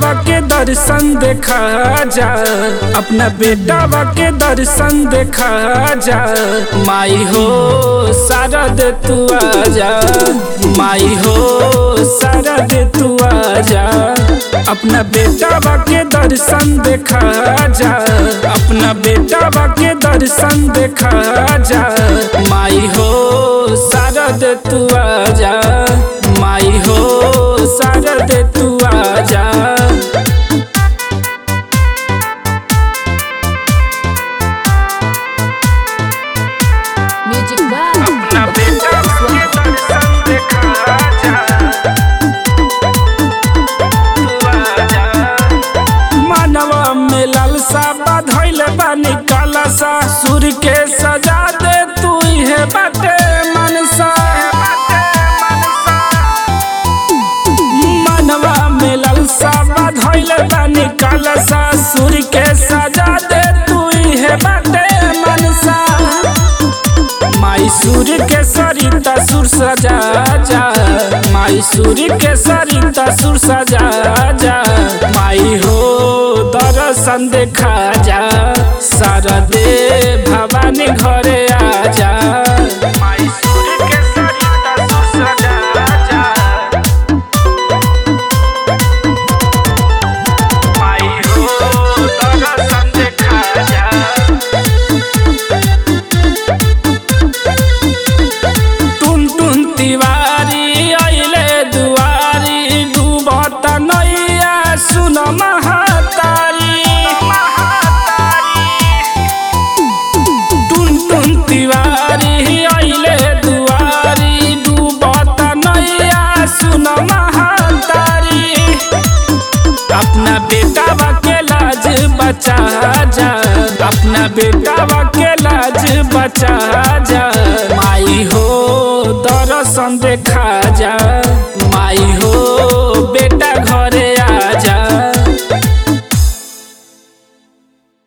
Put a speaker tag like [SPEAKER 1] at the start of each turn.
[SPEAKER 1] बेटावा के दर्शन देखा जा अपना बेटावा के दर्शन देखा जा माई हो शारद तू आजा माई हो शारद तू आजा अपना बेटावा के दर्शन देखा जा अपना बेटावा के दर्शन देखा जा माई हो शारद तू आजा माई हो शारद तू आजा
[SPEAKER 2] Music by
[SPEAKER 1] अपना बेटावा के दर्शन देखा जा तू आजा मानवा में लालसा बाधैल बानी कालासा सूर्य के सजा दे तू है बाटे मनसा मानवा में लालसा बाधैल बानी कालासा सूर्य के सजा दे तू है बाटे मनसा माई सूर्य के सरिता सुर सजा जा माई सूर्य के सरिता सुर सजा जा माई हो दर्शन देखा जा शारदे भवानी घरे आ जा माई सूर्य के सरिता सुर सजा जा माई हो दर्शन देखा जा टुन टुन तिवारी अइले दुआरी डुबत नैया सुन महातारी टुन टुन तिवारी अइले दुआरी डुबत नैया सुन महातारी अपना बेटा के लाज बचा जा अपना बेटा के लाज बचा जा माई हो दर्शन देखा